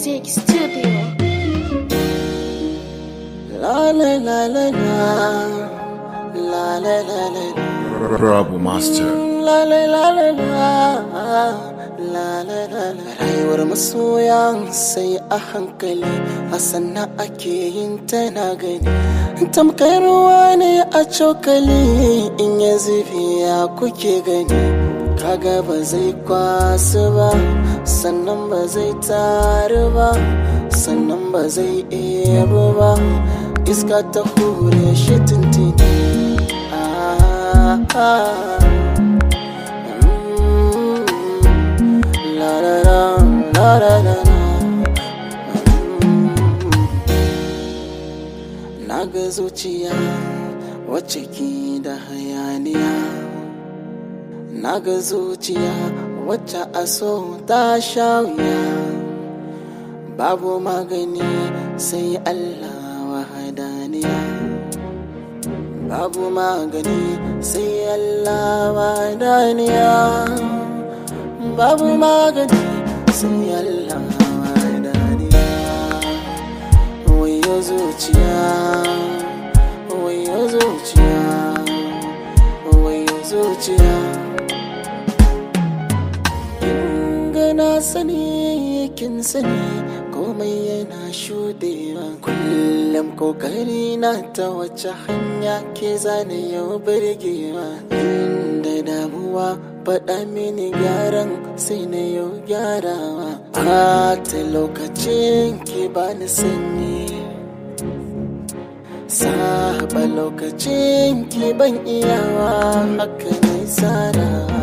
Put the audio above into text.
Music Studio. La la la la la La la la la la Rabu Master. La la la la la La la la la Rayuwar masoya sai a hankali a sannan ake yin ta na gani Tamkar ruwa ne a cokali in ya zube ya kuke gani Kaga ba zai kwasu ba sannan ba zai taru ba sannan ba zai ebo ba iska ta hure shi tintini Ah, ah. Mm, la la la, la la la la. Mm. Na ga zuciya wacce ke da hayaniya Na ga zuciya wacce a so ta sha wuya Babu magani sai Allah wahadaniya Babu magani sai Allah wahadaniya Babu magani sai Allah wahadaniya Wayo zuciya Wayo zuciya Wayo zuciya gana sani kin sani komai yana shudewa kullum kokari na ta wace hanya ke zane yau birgewa inda damuwa faɗa mini gyaran sai na yau gyarawa ta lokacin ki bani sanyi saba lokacin ki ban iyawa haka ne tsara